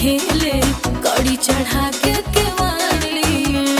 खेले कड़ी चढ़ा के केवाड़ी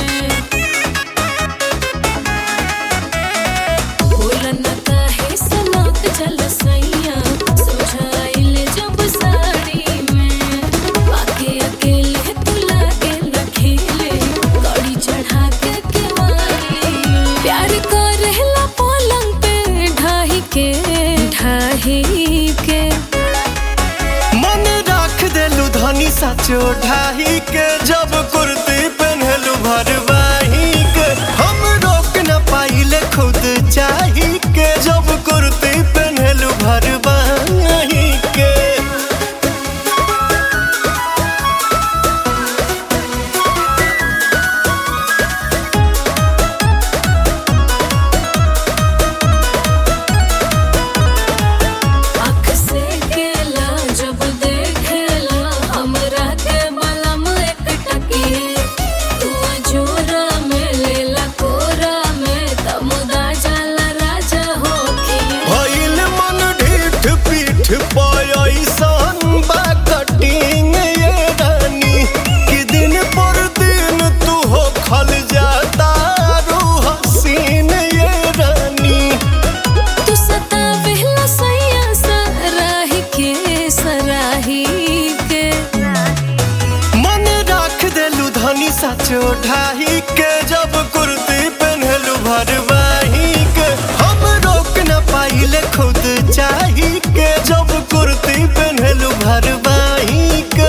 बोलन काहे सनक जल सैया सोझाइल जब साड़ी में बाकी अकेले तू लागे न खेले कड़ी चढ़ा के केवाड़ी प्यार करेला पलंग पे ढाही के ढाही के मन राख देलू धनी साचो ढाही के जब कुर्ती पहनलू भरवाही के हम रोक न पाइले खुद चाही के जब कुर्ती पहनलू भरवाही के आँख से केला जब देखेला हमरा के बलम एक टकिए तू जोरा में लेला कोरा में तमुदा जाला राजा होके भइल मन ढीठ पीठ पयसन बा कटिंग ये रानी कि दिन पर दिन तू हो खल जाता रू हसीन ये रानी तू सतावेला सैया सराही के सराही के मन राख देलू धनी साचो ढाही के जब कुर्ती पहनलू भरवाही के हम रोक न पाइले खुद चाही के जब कुर्ती पहनलू भरवाही के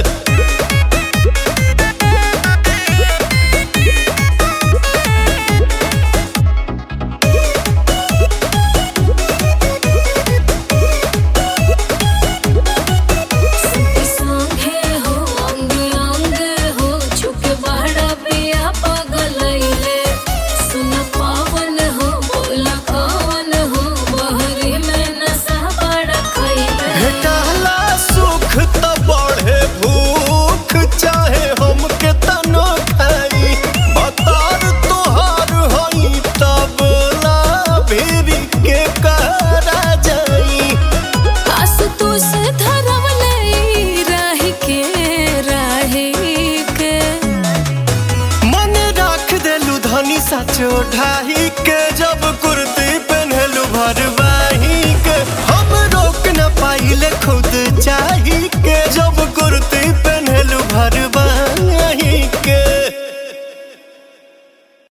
संगे हो अंग अंग हो छुप बड़ा पिया पगलैले सुन पावन हो बोला कवन हो बहरी में नशा बड़ा खैले भेटला सुख त बढ़े भूख चाहे हम के तनो खाई बतार तोहार हई तब ला भेरी के करा जाई आस तू से धरवले राही के राही के मन राख देलू धनी साचो ढाही के जब कुर